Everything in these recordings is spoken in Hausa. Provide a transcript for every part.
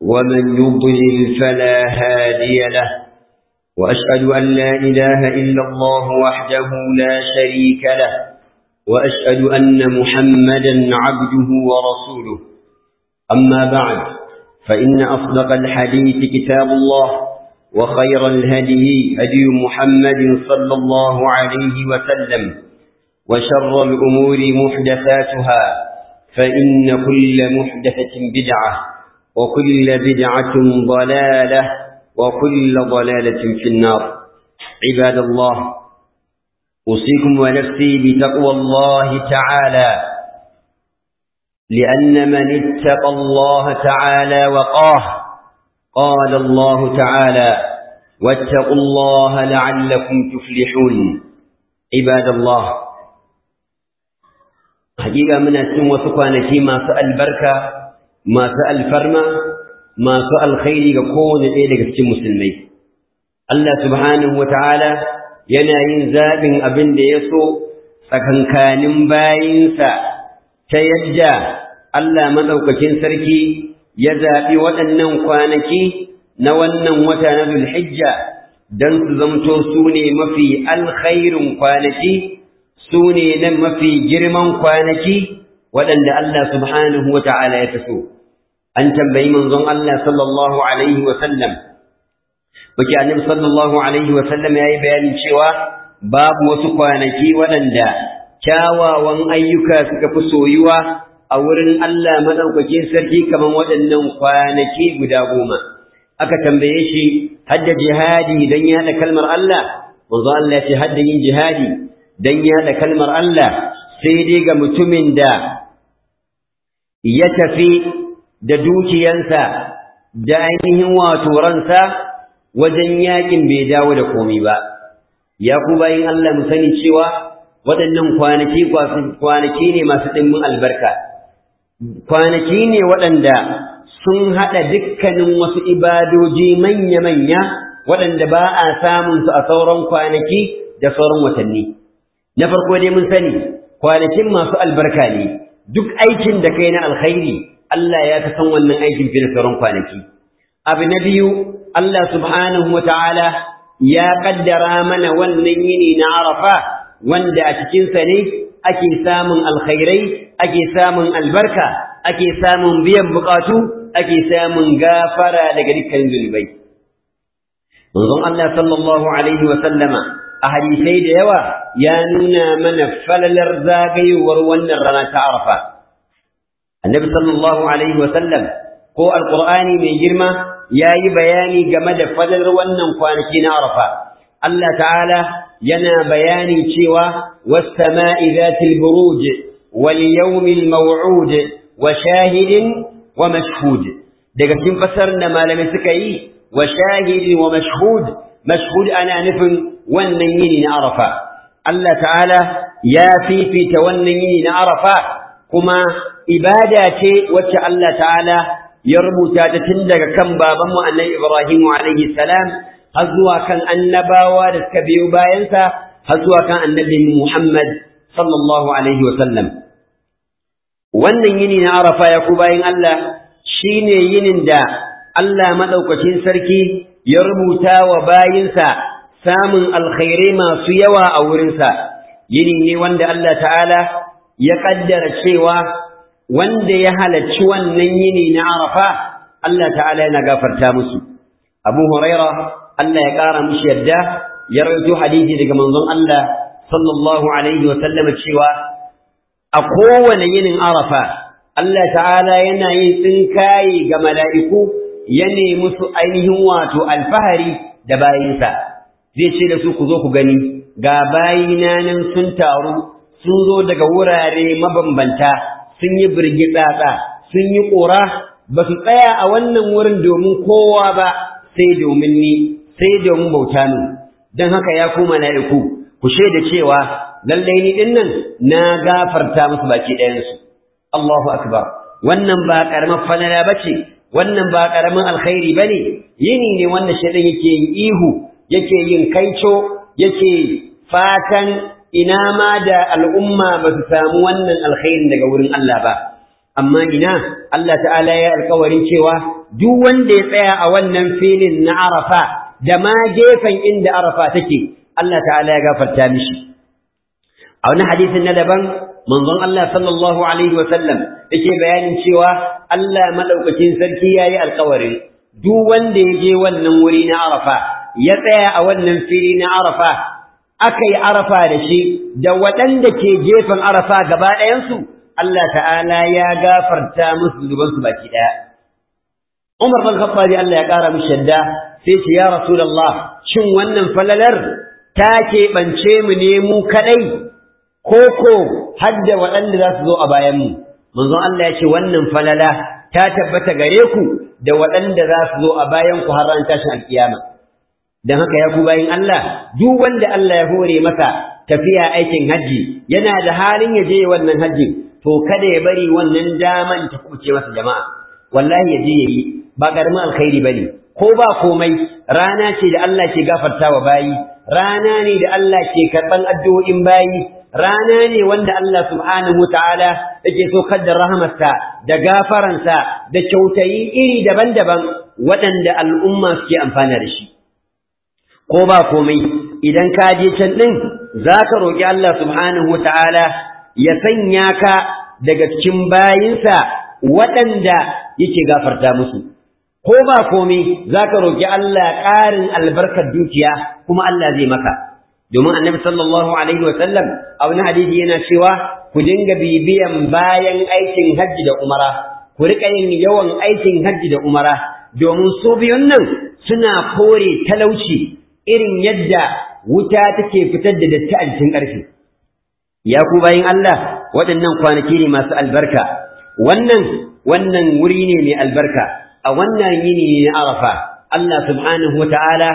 ومن يضلل فلا هادي له وأشهد أن لا إله إلا الله وحده لا شريك له وأشهد أن محمدا عبده ورسوله أما بعد فإن أصدق الحديث كتاب الله وخير الهدي هدي محمد صلى الله عليه وسلم وشر الأمور محدثاتها فإن كل محدثة بدعة وكل بدعة ضلالة وكل ضلالة في النار عباد الله أوصيكم ونفسي بتقوى الله تعالى لأن من اتقى الله تعالى وقاه قال الله تعالى واتقوا الله لعلكم تفلحون عباد الله حقيقة من أسلم وسكوانتي ما سأل بركة ما سأل فرما ما سأل خيري كون إيدك في مسلمي الله سبحانه وتعالى يناين زابن أبن ديسو سكنكان باينسا تيجا الله مدوككين سركي ya zaɓi waɗannan kwanaki na wannan wata na Zulhijja don su zamto su ne mafi alkhairin kwanaki, su ne nan mafi girman kwanaki waɗanda Allah subhanahu wa ta'ala ya taso. An tambayi manzon Allah sallallahu Alaihi wasallam, Baki annabi sallallahu Alaihi wasallam ya yi bayanin cewa babu wasu kwanaki waɗanda kyawawan ayyuka suka fi soyuwa a wurin Allah madaukakin sarki kaman waɗannan kwanaki guda goma aka tambaye shi hadda jihadi dan yaɗa kalmar Allah manzo Allah ya ce hadda yin jihadi dan yaɗa kalmar Allah sai dai ga mutumin da ya tafi da dukiyansa da ainihin wato ransa wajen yakin bai dawo da komai ba ya ku bayin Allah mu sani cewa waɗannan kwanaki kwanaki ne masu ɗimbin albarka kwanaki ne waɗanda sun haɗa dukkanin wasu ibadoji manya-manya waɗanda ba a samun su a sauran kwanaki da sauran watanni. Na farko dai mun sani, kwanakin masu albarka ne, duk aikin da kai na alkhairi, Allah ya ta san wannan aikin fi da sauran kwanaki. Abu na biyu, Allah subhanahu wa ta'ala ya ƙaddara mana wannan yini na Arafa, wanda a cikinsa ne ake samun alkhairai ake samun albarka ake samun biyan bukatu ake samun gafara daga dukkan zunubai manzon Allah sallallahu alaihi wa sallama a hadisai da yawa ya nuna mana falalar zagayowar wannan rana ta Arafa annabi sallallahu alaihi wa sallam ko alqur'ani mai girma yayi bayani game da falalar wannan kwanaki na Arafa Allah ta'ala yana bayanin cewa was-sama'i zatil buruj wal yawmil maw'ud wa shahidin wa mashhud daga cikin fasar da malamai suka yi wa shahidin wa mashhud mashhud ana nufin wannan yini na Arafa Allah ta'ala ya fifita wannan yini na Arafa kuma ibada ce wacce Allah ta'ala ya rubuta ta tun daga kan babanmu annabi Ibrahim alaihi salam har zuwa kan annabawa da suka biyo bayansa har zuwa kan annabi Muhammad sallallahu alaihi wasallam wannan yini na Arafa ya ku bayin Allah shine yinin da Allah madaukakin sarki ya rubuta wa bayinsa samun alkhairai masu yawa a wurinsa yini ne wanda Allah ta'ala ya kaddara cewa wanda ya halarci wannan yini na Arafa Allah ta'ala yana gafarta musu Abu Huraira Allah ya ƙara mishi yadda ya rawaito hadisi daga manzon Allah sallallahu alaihi wa sallama cewa a kowane yinin Arafa Allah ta'ala yana yin tsinkaye ga mala'iku ya nemi su ainihin wato alfahari da bayinsa zai ce da su ku zo ku gani ga bayina nan sun taru sun zo daga wurare mabambanta sun yi birgitsatsa sun yi ƙura ba su tsaya a wannan wurin domin kowa ba sai domin ni sai domin bauta min don haka ya ku mala'iku ku shaida cewa lallai ni din nan na gafarta musu baki ɗayansu Allahu akbar wannan ba ƙaramin falala ba ce wannan ba ƙaramin alkhairi ba ne yini ne wanda shaidan yake yin ihu yake yin kaico yake fatan ina ma da al'umma ba su samu wannan alkhairin daga wurin Allah ba amma ina Allah ta'ala ya alkawarin cewa duk wanda ya tsaya a wannan filin na Arafa da ma gefen inda Arafa take Allah ta'ala ya gafarta mishi a wani hadisin na daban manzon Allah sallallahu alaihi wa sallam yake bayanin cewa Allah madaukakin sarki yayi alkawarin duk wanda ya je wannan wuri na Arafa ya tsaya a wannan fili na Arafa aka yi Arafa da shi da waɗanda ke gefen Arafa gaba ɗayansu Allah ta'ala ya gafarta musu zubansu baki ɗaya. Umar bin Khattab Allah ya ƙara mishi shadda sai ce ya Rasulullah shin wannan falalar ta keɓance mu ne mu kaɗai ko ko hadda waɗanda za su zo a bayan mu. Manzon Allah ya ce wannan falala ta tabbata gare ku da waɗanda za su zo a bayan ku har ran tashin alkiyama. Don haka ya ku bayin Allah duk wanda Allah ya hore masa tafiya aikin hajji yana da halin ya je wannan hajjin to kada ya bari wannan daman ta kuce masa jama'a wallahi ya je yayi ba karamin alkhairi bane ko ba komai rana ce da Allah ke gafartawa bayi rana ne da Allah ke karban addu'o'in bayi rana ne wanda Allah subhanahu ta'ala yake so da rahamarsa da gafaransa da kyautayi iri daban-daban waɗanda al'umma suke amfana da shi ko ba komai idan ka je can din zaka roki Allah subhanahu ta'ala ya sanya ka daga cikin bayinsa waɗanda yake gafarta musu ko ba komai zaka roki Allah ƙarin albarkar dukiya kuma Allah zai maka domin annabi sallallahu alaihi wasallam a wani hadisi yana cewa ku dinga bibiyan bayan aikin hajji da umara ku riƙa yin yawan aikin hajji da umara domin su biyun nan suna kore talauci irin yadda wuta take fitar da datti a jikin ƙarfi ya ku bayin Allah waɗannan kwanaki ne masu albarka wannan wannan wuri ne mai albarka a wannan yini ne na Arafa Allah subhanahu wata'ala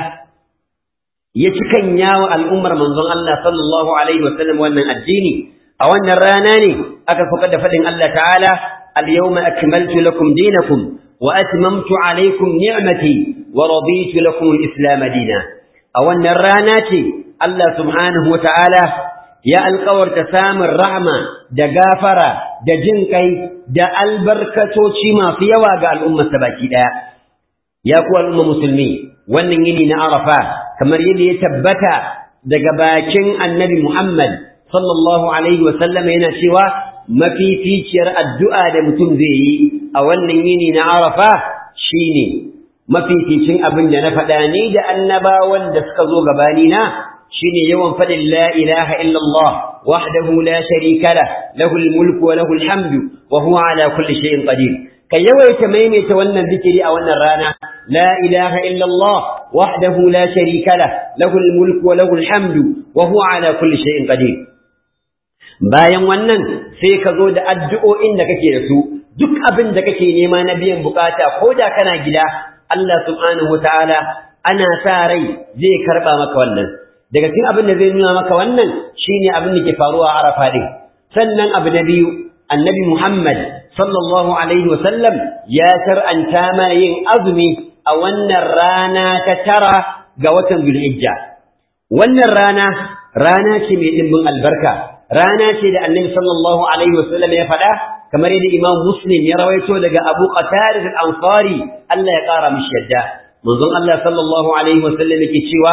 ya cikan yawo al'ummar manzon Allah sallallahu alaihi wasallam wannan addini a wannan rana ne aka fuka da faɗin Allah ta'ala al-yawma akmaltu lakum dinakum wa atmamtu alaykum ni'mati wa raditu lakum al-islam dinan a wannan rana ce Allah subhanahu wata'ala ya alkawarta samun rahma da gafara da jin kai da albarkatoci masu yawa ga al'ummarsa baki ɗaya. Ya ku al'umma musulmi, wannan yini na Arafa, kamar yadda ya tabbata daga bakin annabi Muhammad sallallahu Alaihi wasallam yana cewa mafificiyar addu'a da mutum zai yi a wannan yini na Arafa shi ne mafificin abin da na faɗa ni da annabawan da suka zo gabanina shine yawan fadin la ilaha illallah wahdahu la sharika lah lahul mulku wa lahul hamdu wa huwa ala kulli shay'in qadir kai yawaita maimaita wannan zikiri a wannan rana la ilaha illallah wahdahu la sharika lah lahul mulku wa lahul hamdu wa huwa ala kulli shay'in qadir bayan wannan sai ka zo da addu'o'in da kake da su duk abin da kake nema na biyan bukata ko da kana gida Allah subhanahu wataala ana sa rai zai karba maka wannan daga cikin abin da zai nuna maka wannan shine abin da ke faruwa a Arafa din sannan abu na biyu annabi Muhammad sallallahu alaihi wasallam ya shar'anta mana yin azumi a wannan rana ta tara ga watan Zulhijja wannan rana rana ce mai dimbin albarka rana ce da annabi sallallahu alaihi wasallam ya faɗa kamar yadda Imam Muslim ya rawaito daga Abu Qatada al-Ansari Allah ya ƙara mishi yadda manzon Allah sallallahu alaihi wasallam yake cewa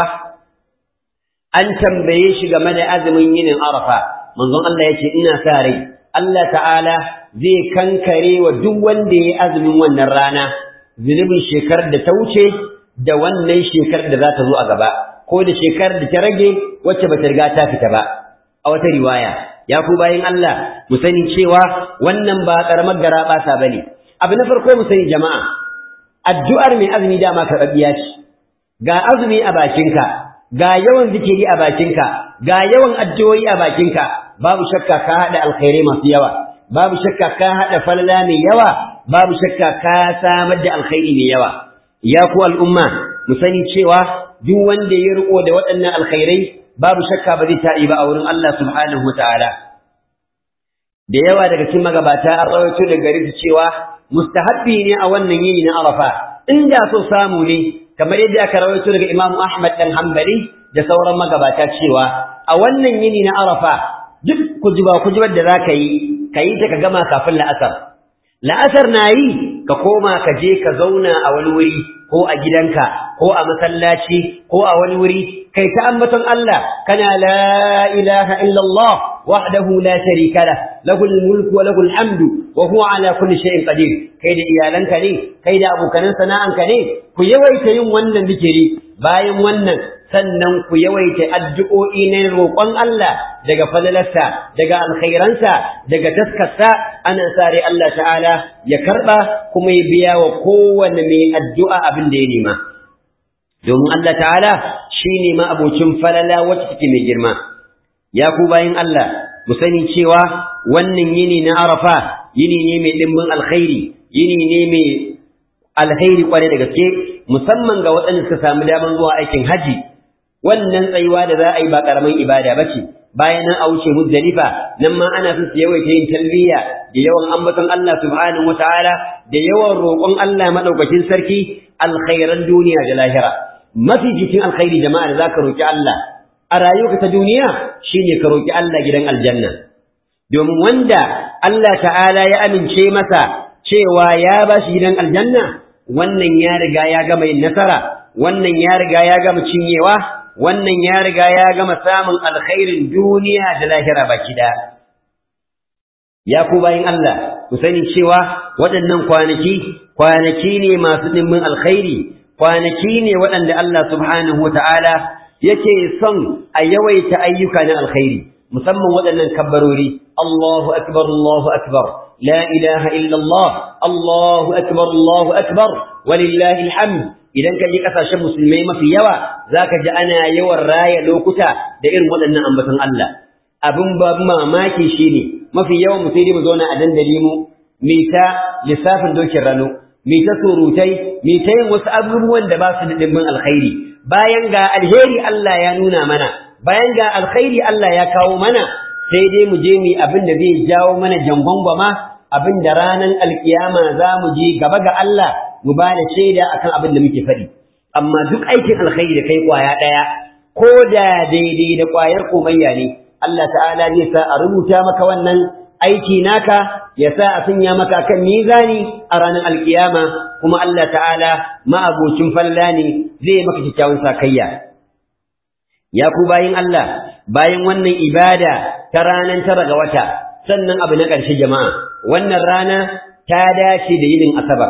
an tambaye shi game da azumin yinin Arafa manzon Allah yace ina sa rai Allah ta'ala zai kankare wa duk wanda yayi azumin wannan rana zunubin shekarar da ta wuce da wannan shekarar da za ta zo a gaba ko da shekarar da ta rage wacce bata riga ta fita ba a wata riwaya ya ku bayin Allah mu sani cewa wannan ba karamar garaba ta bane abu na farko mu sani jama'a addu'ar mai azumi dama karɓaɓɓiya ce ga azumi a bakinka ga yawan zikiri a bakinka ga yawan addu'o'i a bakinka babu shakka ka haɗa alkhairai masu yawa babu shakka ka haɗa falala mai yawa babu shakka ka samar da alkhairi mai yawa ya ku al'umma mu sani cewa duk wanda ya riko da waɗannan alkhairai babu shakka ba zai ta'i ba a wurin Allah subhanahu wataala da yawa daga cikin magabata an rawaito da gari su cewa mustahabbi ne a wannan yini na Arafa inda so samu ne kamar yadda aka rawaito daga Imam Ahmad dan Hanbali da sauran magabata cewa a wannan yini na Arafa duk kujiba kujibar da zaka yi kayi ta ka gama kafin la'asar la'asar na yi ka koma ka je ka zauna a wani wuri ko a gidanka ko a masallaci ko a wani wuri kai ta ambaton Allah kana la ilaha illallah wahdahu la sharika lah lahul mulku wa lahul hamdu wa huwa ala kulli shay'in qadir kai da iyalanka ne kai da abokanan sana'anka ne ku yawaita yin wannan zikiri bayan wannan sannan ku yawaita addu'o'i na roƙon Allah daga falalarsa, daga alkhairansa, daga taskarsa, ana sare Allah ta'ala ya karɓa kuma ya biya wa kowane mai addu'a abin da ya nema. Domin Allah ta'ala shi ne abocin falala wacce take mai girma. Ya ku bayan Allah, mu sani cewa wannan yini na Arafa, yini ne mai ɗimbin alkhairi, yini ne mai alkhairi kwarai da gaske, musamman ga waɗanda suka samu daman zuwa aikin haji. wannan tsayuwa da za a yi ba ƙaramin ibada ba ce bayan nan a wuce muzdalifa nan ma ana son su yawaita yin talbiya da yawan ambaton Allah subhanahu wataala da yawan roƙon Allah madaukakin sarki alkhairan duniya da lahira mafi jikin alkhairi jama'a da zaka roki Allah a rayuwarka ta duniya shine ka roki Allah gidan aljanna domin wanda Allah ta'ala ya amince masa cewa ya ba shi gidan aljanna wannan ya riga ya gama yin nasara wannan ya riga ya gama cinyewa wannan ya riga ya gama samun alkhairin duniya da lahira baki da ya ku bayin Allah ku sani cewa waɗannan kwanaki kwanaki ne masu dimbin alkhairi kwanaki ne waɗanda Allah subhanahu wata'ala yake son a yawaita ayyuka na alkhairi musamman waɗannan kabbarori Allahu akbar Allahu akbar la ilaha illa Allah Allahu akbar Allahu akbar walillahi alhamd idan ka je kasashen musulmai mafi yawa zaka ji ana yawan raya lokuta da irin waɗannan ambaton Allah abin ba mamaki shine mafi yawan mu sai dai mu zauna a dandali mu mi ta lissafin dokin rano mi ta surutai mi ta yin wasu abubuwan da ba su da dimbin alkhairi bayan ga alheri Allah ya nuna mana bayan ga alkhairi Allah ya kawo mana sai dai mu je mu abin da zai jawo mana jangwangwama abin da ranar alkiyama za mu je gaba ga Allah mu ba da shaida akan abin da muke faɗi amma duk aikin alkhairi da kai kwaya ɗaya ko da daidai da kwayar komayya ne Allah ta'ala zai sa a rubuta maka wannan aiki naka ya sa a sanya maka kan mizani a ranar alkiyama kuma Allah ta'ala ma'abocin falla ne zai maka kyakkyawan sakayya ya ku bayin Allah bayan wannan ibada ta ranar tara ga wata sannan abu na ƙarshe jama'a wannan rana ta dace da yinin asabar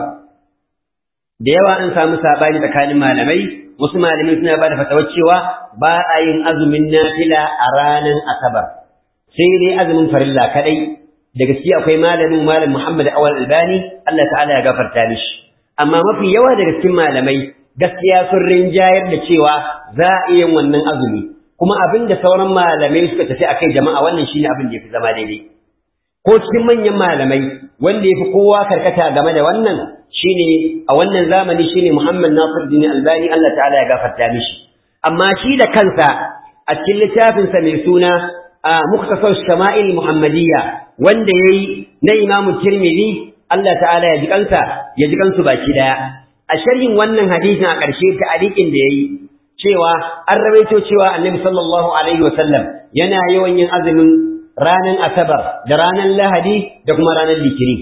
da yawa an samu sabani tsakanin malamai wasu malamai suna ba da fatawar cewa ba a yin azumin nafila a ranar asabar sai dai azumin farilla kadai da gaske akwai malamin malam Muhammad Awal Albani Allah ta'ala ya gafarta mishi amma mafi yawa daga cikin malamai gaskiya sun rinjayar da cewa za a iya wannan azumi kuma abin da sauran malamai suka tafi akai jama'a wannan shine abin da yafi zama daidai ko cikin manyan malamai wanda yafi kowa karkata game da wannan shine a wannan zamani shine Muhammad Nasiruddin Albani Allah ta'ala ya gafarta mishi amma shi da kansa a cikin littafin sa mai suna Mukhtasar Shama'il Muhammadiyya wanda yayi na Imam Tirmidhi Allah ta'ala ya ji kansa ya ji kansu baki daya a sharhin wannan hadisin a ƙarshe ta alikin da yayi cewa an rawaito cewa Annabi sallallahu alaihi wasallam yana yawan yin azumin ranar Asabar da ranar Lahadi da kuma ranar Litinin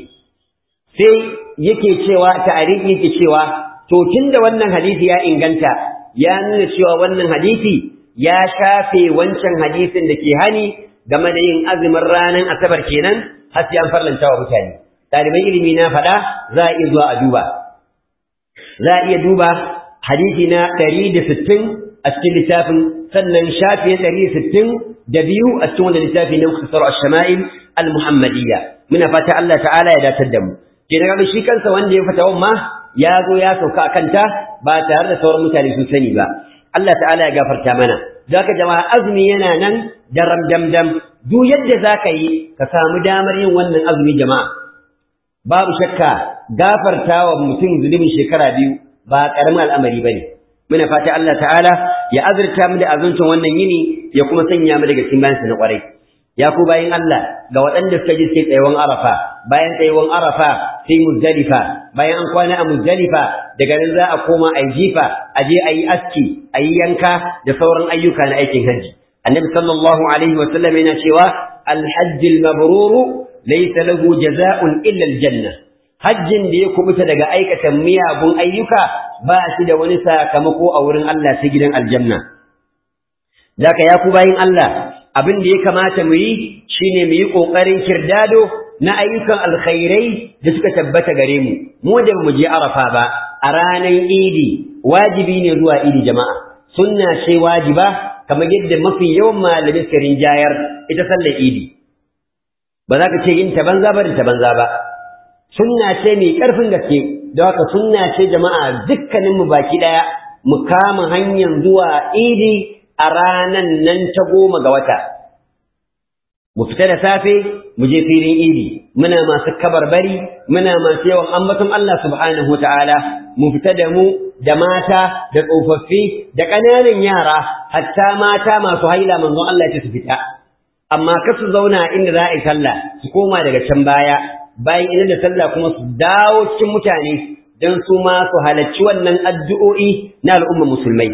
sai yake cewa ta'ariki yake cewa to tunda wannan hadisi ya inganta ya nuna cewa wannan hadisi ya shafe wancan hadisin da ke hani game da yin azumin ranar asabar kenan har sai an farlanta wa mutane ɗaliban ilimi na faɗa za a iya zuwa a duba za a iya duba hadisi na ɗari da sittin a cikin littafin sannan shafi na ɗari da sittin da biyu a cikin wanda littafi na mukhtasar ash-shama'il al-muhammadiyya muna fata Allah ta'ala ya datar da mu kenan ga shi kansa wanda ya fata ma ya zo ya sauka a kanta ba tare da sauran mutane sun sani ba Allah ta'ala ya gafarta mana zaka jama'a azumi yana nan daram damdam duk yadda zaka yi ka samu damar yin wannan azumi jama'a babu shakka gafartawa mutum zulumin shekara biyu ba karamin al'amari bane muna fata Allah ta'ala ya azurta mu da azuncin wannan yini ya kuma sanya mu daga cikin bayansa na kwarai ya ku bayin Allah ga waɗanda suka ji sai tsayawan Arafa bayan tsayawan Arafa sai Muzdalifa bayan an kwana a Muzdalifa daga nan za a koma a jifa a je a yi aski a yi yanka da sauran ayyuka na aikin hajji annabi sallallahu alaihi wa sallam yana cewa alhajj almabrur laysa lahu jazaa'un illa aljanna hajjin da ya kubuta daga aikata miyagun ayyuka ba shi da wani sakamako a wurin Allah sai gidan aljanna Daka ya ku bayin Allah abin da ya kamata mu yi shine mu yi kokarin kirdado na ayyukan alkhairai da suka tabbata gare mu mu da mu je arafa ba a ranar idi wajibi ne zuwa idi jama'a sunna ce wajiba kamar yadda mafi yawan malamai suka rinjayar ita sallar idi ba za ka ce yin ta banza ba da ta banza ba sunna ce mai ƙarfin gaske don haka sunna ce jama'a dukkanin mu baki ɗaya mu kama hanyar zuwa idi a ranan nan ta goma ga wata mu fita da safe mu je filin idi muna masu kabarbari muna masu yawan ambaton Allah subhanahu wa ta'ala mu fita da mu da mata da tsofaffi da ƙananan yara hatta mata masu haila manzon Allah ya su fita amma ka su zauna inda za a yi sallah su koma daga can baya bayan idan da sallah kuma su dawo cikin mutane don su ma su halarci wannan addu'o'i na al'umma musulmai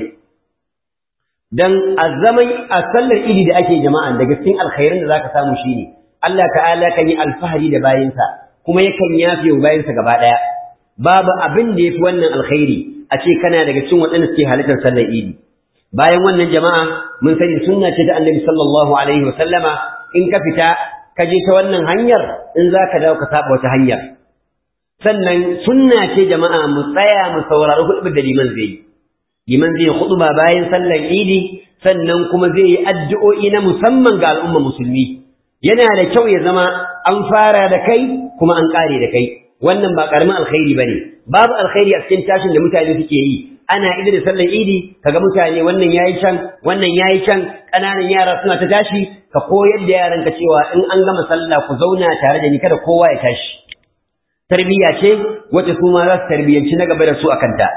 dan a zaman a sallar idi da ake jama'a daga cikin alkhairin da zaka samu shine Allah ta'ala kan yi alfahari da bayinsa kuma yakan yafe wa bayinsa gaba daya babu abin da yafi wannan alkhairi a ce kana daga cikin waɗanda suke halartar sallar idi bayan wannan jama'a mun sani sunna ce ta annabi sallallahu alaihi wa sallama in ka fita ka je ta wannan hanyar in za ka dawo ka saba wata hanyar sannan sunna ce jama'a mu tsaya mu saurari hudu da liman zai yi liman zai khutba bayan sallar idi sannan kuma zai yi addu'o'i na musamman ga al'umma musulmi yana da kyau ya zama an fara da kai kuma an kare da kai wannan ba karamin alkhairi bane babu alkhairi a cikin tashin da mutane suke yi ana ida da sallar idi kaga mutane wannan yayi can wannan yayi can ƙananan yara suna ta tashi ka koyar da yaran ka cewa in an gama sallah ku zauna tare da ni kada kowa ya tashi tarbiyya ce wacce su ma za su tarbiyyanci na gaba da su akan ta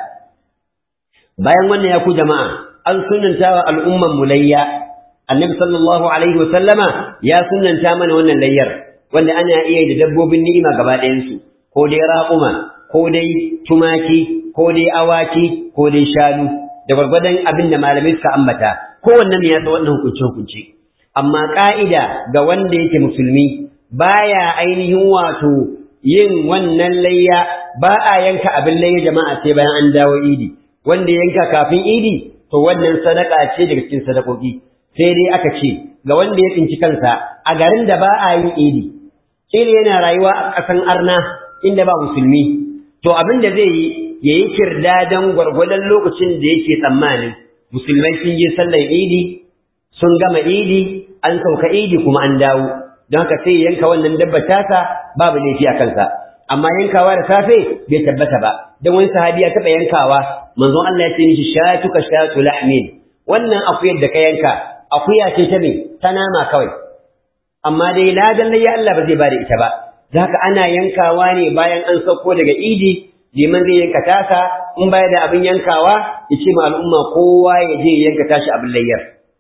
bayan wannan ya ku jama'a an sunanta wa al'umman mulayya annabi sallallahu alaihi wa sallama ya sunanta mana wannan layyar wanda ana iya da dabbobin ni'ima gaba ɗayan su ko dai raƙuma ko dai tumaki ko dai awaki ko dai shanu da gwargwadon abin da malamai suka ambata kowanne ne ya san wannan hukunce hukunce amma ka'ida ga wanda yake musulmi baya ainihin wato yin wannan layya ba a yanka abin layya jama'a sai bayan an dawo idi wanda yanka kafin idi to wannan sadaka ce daga cikin sadakoki sai dai aka ce ga wanda ya tsinci kansa a garin da ba a yin idi kila yana rayuwa a ƙasan arna inda ba musulmi to abin da zai yi ya yi kirdadan gwargwadon lokacin da yake tsammanin musulmai sun je sallar idi sun gama idi an sauka idi kuma an dawo don haka sai yanka wannan dabba tasa babu laifi a kansa amma yankawa da safe bai tabbata ba don wani sahabi ya taɓa yankawa manzon Allah ya ce mishi shatuka shatu lahmin wannan akuyar da ka yanka akuya ce ta me ta nama kawai amma dai ladan ya Allah ba zai ba da ita ba zaka ana yankawa ne bayan an sauko daga idi liman zai yanka tasa in baya da abin yankawa ya ce ma al'umma kowa ya je yanka tashi abin layyar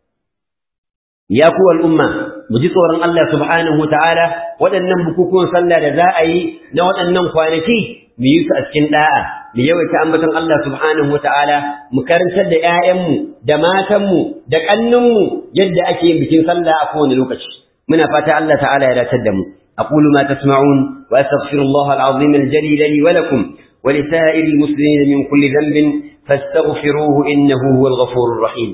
ya ku al'umma mu ji tsoron Allah subhanahu wa ta'ala waɗannan bukukuwan sallah da za a yi na waɗannan kwanaki mu yi su a cikin da'a mu yawaita ambaton Allah subhanahu wa ta'ala mu karantar da ‘ya'yanmu da matanmu da ƙannunmu yadda ake yin bikin sallah a kowane lokaci muna fata Allah ta'ala ya datar da mu أقول ما تسمعون وأستغفر الله العظيم الجليل لي ولكم ولسائر المسلمين من كل ذنب فاستغفروه إنه هو الغفور الرحيم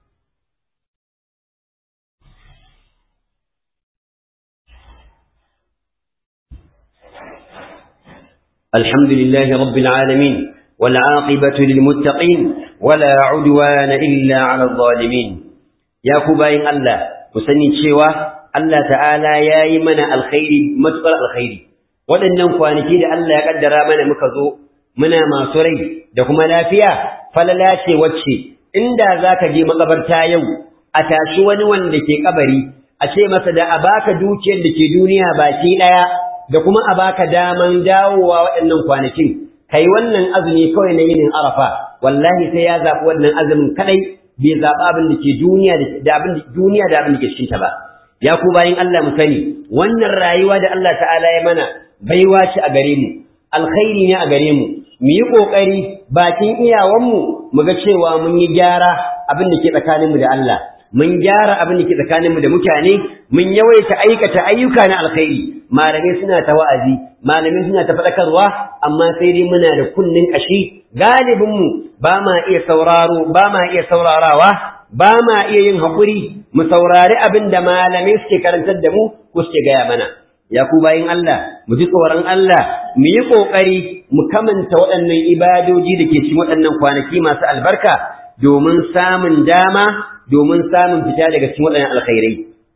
الحمد لله رب العالمين والعاقبة للمتقين ولا عدوان إلا على الظالمين يا كباين الله وسنين شواه Allah ta'ala ya yi mana alkhairi matuƙar alkhairi waɗannan kwanaki da Allah ya ƙaddara mana muka zo muna masu rai da kuma lafiya falala ce wacce inda za ka je makabarta yau a tashi wani wanda ke kabari a ce masa da a baka dukiyar da ke duniya baki ɗaya da kuma a baka daman dawowa waɗannan kwanakin kai wannan azumi kawai na yinin arafa wallahi sai ya zaɓi wannan azumin kaɗai bai zaɓi abin da ke duniya da abin duniya da abin da ke cikinta ba ya ku bayin Allah mu sani wannan rayuwa da Allah ta'ala ya mana baiwa ce a gare mu alkhairi ne a gare mu mu yi kokari bakin iyawanmu mu ga cewa mun yi gyara abin da ke tsakanin mu da Allah mun gyara abin da ke tsakaninmu da mutane mun yawaita aikata ayyuka na alkhairi malamai suna ta wa'azi malamai suna ta faɗakarwa amma sai dai muna da kunnin ƙashi galibinmu ba ma iya sauraro ba ma iya saurarawa ba ma iya yin haƙuri mu saurari abin da malamai suke karantar da mu ko suke gaya mana ya ku bayin Allah mu ji tsoron Allah mu yi ƙoƙari mu kamanta waɗannan ibadoji da ke cikin waɗannan kwanaki masu albarka domin samun dama domin samun fita daga cikin waɗannan alkhairai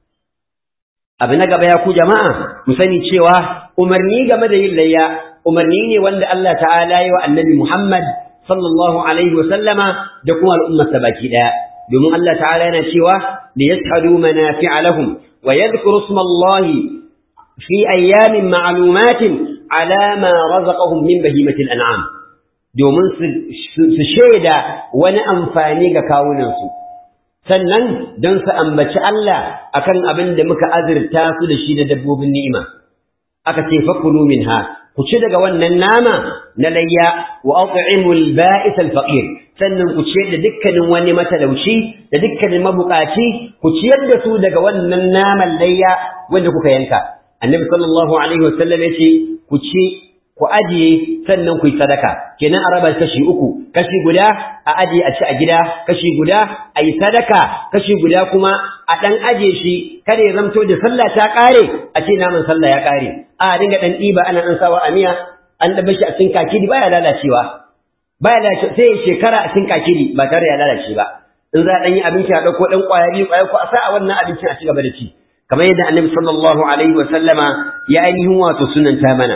abu na gaba ya ku jama'a mu sani cewa umarni game da yin layya umarni ne wanda Allah ta'ala yi wa annabi Muhammad sallallahu alaihi wa sallama da kuma al'ummarsa baki daya domin Allah ta'ala yana cewa li yashhadu manafi'a lahum wa yadhkuru isma Allah fi ayyamin ma'lumatin ala ma razaqahum min bahimatil an'am domin su shaida wani amfani ga kawunansu sannan don su ambaci Allah akan abin da muka azurta su da shi da dabbobin ni'ima aka ce fakulu minha ku ci daga wannan nama na layya wa at'imul ba'is al-faqir sannan ku ciyar da dukkanin wani matalauci da dukkanin mabukaci ku ciyar da su daga wannan naman layya wanda kuka yanka annabi sallallahu alaihi wasallam yace ku ci ku ajiye sannan ku yi sadaka kenan a raba kashi uku kashi guda a ajiye a ci a gida kashi guda a yi sadaka kashi guda kuma a ɗan ajiye shi kada ya zamto da sallah ta ƙare a ce naman sallah ya ƙare a dinga ɗan ɗiba ana ɗan sawa a miya an ɗaba shi a cikin kakiri baya lalacewa baya lalacewa sai shekara a cikin kakiri ba tare da ya lalace ba in za a ɗan yi abinci a ɗauko ɗan ƙwaya biyu ƙwaya ko a sa a wannan abincin a ci gaba da ci kamar yadda annabi sallallahu alaihi wa sallama ya ainihin wato sunanta mana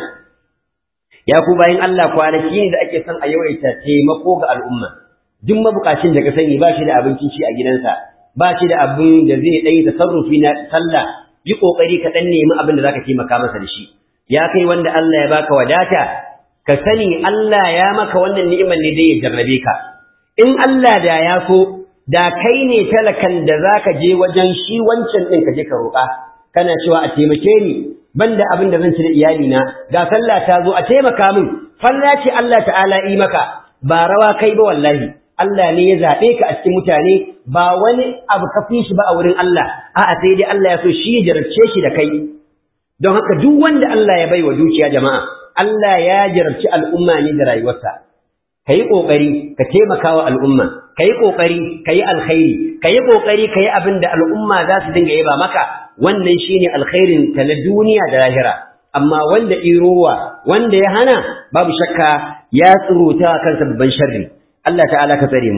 ya ku bayan Allah kwanaki ne da ake son a yawaita taimako ga al'umma duk mabukacin da ka sani ba shi da abincin ci a gidansa ba shi da abin da zai ɗanyi tasarrufi na sallah yi ƙoƙari ka ɗan nemi abin da za ka taimaka masa da shi ya kai wanda Allah ya baka wadata ka sani Allah ya maka wannan ni'imar ne dai ya jarrabe ka in Allah da ya so da kai ne talakan da za ka je wajen shi wancan ɗin ka je ka roƙa kana cewa a taimake ni banda abin da zan ci da iyalina ga sallah ta zo a taimaka min falla ce Allah ta'ala yi maka ba rawa kai ba wallahi Allah ne ya zaɓe ka a cikin mutane ba wani abu ka fi shi ba a wurin Allah a'a sai dai Allah ya so shi ya jarabce shi da kai don haka duk wanda Allah ya baiwa dukiya jama'a Allah ya jarabci al'umma ne da rayuwarsa kayi kokari ka taimaka wa al'umma kayi kokari kayi alkhairi kayi kokari kayi abin da al'umma za su dinga yaba maka wannan shine alkhairin ta na duniya da lahira amma wanda irowa wanda ya hana babu shakka ya tsuruta kansa babban sharri Allah ta'ala ka tsare mu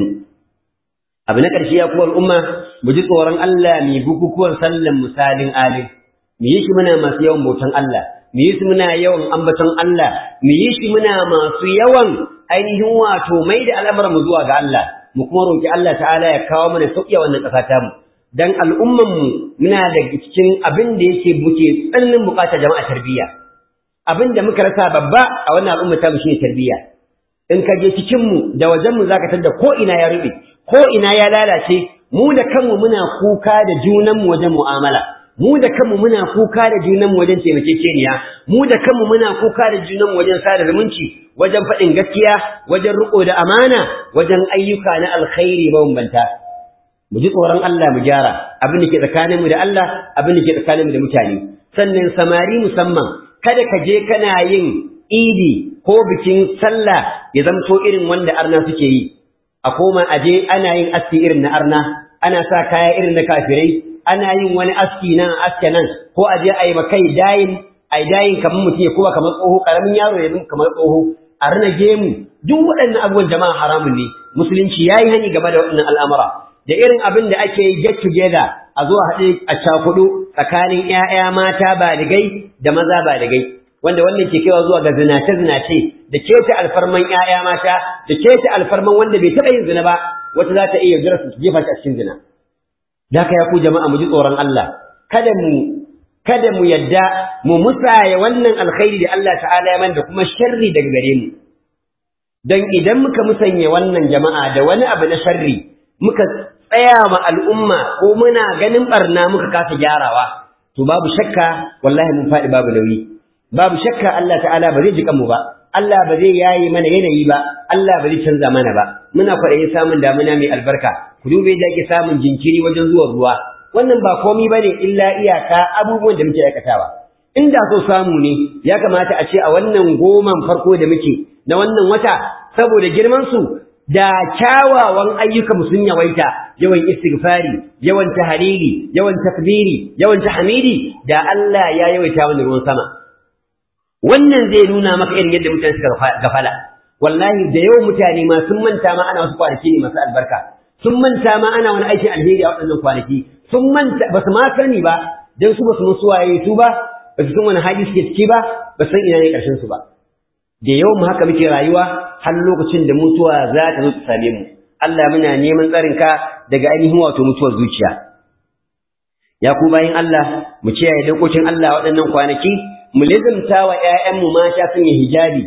abu na ƙarshe ya kuwa al'umma mu ji tsoron Allah mu bukukuwan sallan misalin alim mu yi shi muna masu yawan bautan Allah mu yi shi muna yawan ambaton Allah mu yi shi muna masu yawan ainihin wato mai da al'amuran mu zuwa ga Allah mu kuma roki Allah ta'ala ya kawo mana sauƙi a wannan ƙasa ta mu dan al'umman mu muna da cikin abin da yake muke tsananin buƙatar jama'a tarbiyya abin da muka rasa babba a wannan al'umma ta mu shine tarbiyya in ka je cikin mu da wajen mu zaka tada ko ina ya rube ko ina ya lalace mu da kanmu muna kuka da junan mu wajen mu'amala mu da kanmu muna kuka da junan mu wajen taimakekeniya mu da kanmu muna kuka da junan mu wajen sada zumunci wajen faɗin gaskiya wajen riko da amana wajen ayyuka na alkhairi mabambanta mu ji tsoron Allah mu gyara abin da ke tsakaninmu da Allah abin da ke tsakaninmu da mutane sannan samari musamman kada ka je kana yin idi ko bikin sallah ya zamto irin wanda arna suke yi a koma aje ana yin aski irin na arna ana sa kaya irin na kafirai ana yin wani aski nan aske nan ko aje a yi makai dayin a dayin kamar mutum ya kuma kamar tsoho karamin yaro ya kamar tsoho a rina gemu duk waɗannan abubuwan jama'a haramun ne musulunci ya yi hani game da waɗannan al'amura da irin abin da ake yi get together a zo a haɗe a cakudu tsakanin ‘ya'ya mata baligai da maza baligai wanda wannan ke kaiwa zuwa ga zinace-zinace da keta alfarman ‘ya'ya mata da keta alfarman wanda bai taɓa yin zina ba wata za ta iya jira su jefa shi a cikin zina da ka ya ku jama'a mu ji tsoron Allah kada mu kada mu yadda mu musaya wannan alkhairi da Allah ta'ala ya da kuma sharri daga gare mu dan idan muka musanya wannan jama'a da wani abu na sharri muka tsaya ma al'umma ko muna ganin barna muka kasa gyarawa to babu shakka wallahi mun faɗi babu nauyi babu shakka Allah ta'ala ba zai ji kanmu ba Allah ba zai yayi mana yanayi ba Allah ba zai canza mana ba muna kwaɗayin samun damuna mai albarka ku dube da ake samun jinkiri wajen zuwan ruwa wannan ba komi bane illa iyaka abubuwan da muke aikatawa inda so samu ne ya kamata a ce a wannan goman farko da muke na wannan wata saboda girman su da kyawawan ayyukan sun yawaita yawan istighfari yawan tahlili yawan takbiri yawan tahmidi da Allah ya yawaita mana ruwan sama wannan zai nuna maka irin yadda mutane suka gafala wallahi da yawan mutane ma sun manta ma ana wasu kwanaki ne masu albarka sun manta ma ana wani aikin alheri a waɗannan kwanaki sun manta ba su ma sani ba dan su ba su musu waye su ba ba su san wani hali suke ciki ba ba san ina ne ƙarshen su ba da yawan haka muke rayuwa har lokacin da mutuwa za ta zo ta same mu Allah muna neman tsarin ka daga ainihin wato mutuwar zuciya ya ku bayin Allah mu kiyaye dokokin Allah waɗannan kwanaki mu lizimta wa ƴaƴanmu mata sun yi hijabi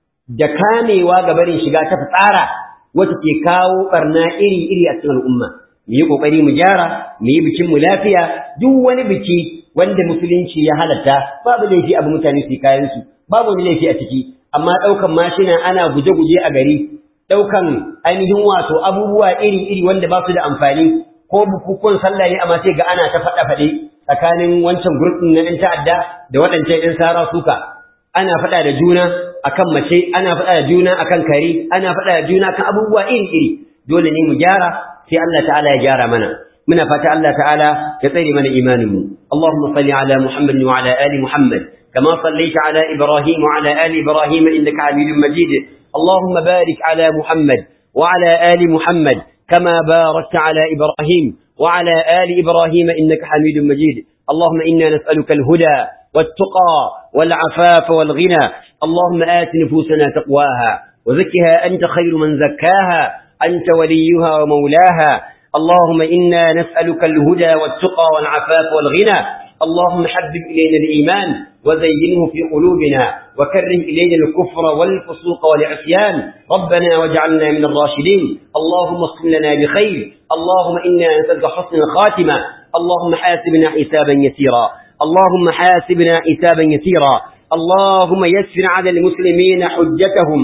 da kamewa ga barin shiga ta fitsara wacce ke kawo barna iri-iri a cikin al'umma mu yi kokari mu gyara mu yi bikin mu lafiya duk wani biki wanda musulunci ya halatta babu laifi abu mutane su kayan su babu wani laifi a ciki amma ɗaukan mashina ana guje-guje a gari ɗaukan ainihin wato abubuwa iri-iri wanda ba su da amfani ko bukukuwan sallah ne amma sai ga ana ta faɗa-faɗe tsakanin wancan gurbin na 'yan ta'adda da waɗancan 'yan sara suka ana faɗa da juna akan mace ana faɗa da juna akan kare ana faɗa da juna akan abubuwa iri-iri dole ne mu gyara sai Allah ta'ala ya gyara mana muna fata Allah ta'ala ya tsare mana imanin mu Allahumma salli ala Muhammad wa ala ali Muhammad كما صليت على إبراهيم وعلى آل إبراهيم إنك حميد مجيد اللهم بارك على محمد وعلى آل محمد كما باركت على إبراهيم وعلى آل إبراهيم إنك حميد مجيد اللهم إنا نسألك الهدى والتقى والعفاف والغنى اللهم آت نفوسنا تقواها وزكها أنت خير من زكاها أنت وليها ومولاها اللهم إنا نسألك الهدى والتقى والعفاف والغنى اللهم حبب إلينا الإيمان وزينه في قلوبنا وكره إلينا الكفر والفسوق والعصيان ربنا واجعلنا من الراشدين اللهم اصل لنا بخير اللهم إنا نسألك حسن الخاتمة اللهم حاسبنا حسابا يسيرا اللهم حاسبنا حسابا يسيرا اللهم يسر على المسلمين حجتهم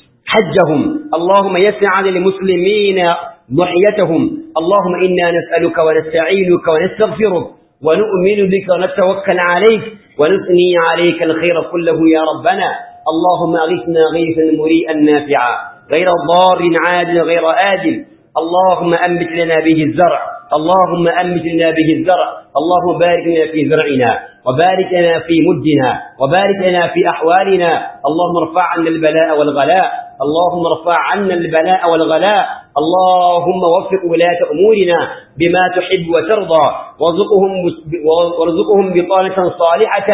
حجهم اللهم يسر على المسلمين ضحيتهم اللهم إنا نسألك ونستعينك ونستغفرك ونؤمن بك ونتوكل عليك ونثني عليك الخير كله يا ربنا اللهم أغثنا غيثا مريئا نافعا غير ضار عاجل غير آجل اللهم أنبت لنا به الزرع اللهم أنبت لنا به الزرع اللهم بارك لنا في زرعنا وبارك لنا في مدنا وبارك لنا في أحوالنا اللهم ارفع عنا البلاء والغلاء اللهم ارفع عنا البلاء والغلاء اللهم وفق ولاة أمورنا بما تحب وترضى وارزقهم, وارزقهم بطانة صالحة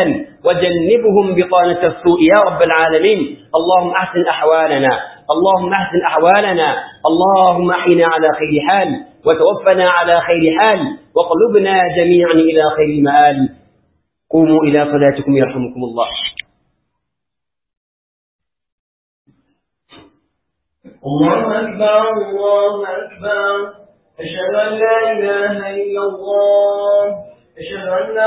وجنبهم بطانة السوء يا رب العالمين اللهم أحسن أحوالنا اللهم أحسن أحوالنا اللهم أحينا على خير حال وتوفنا على خير حال وقلبنا جميعا إلى خير المآل قوموا إلى صلاتكم يرحمكم الله الله أكبر الله أكبر أشهد أن لا إله إلا الله أشهد أن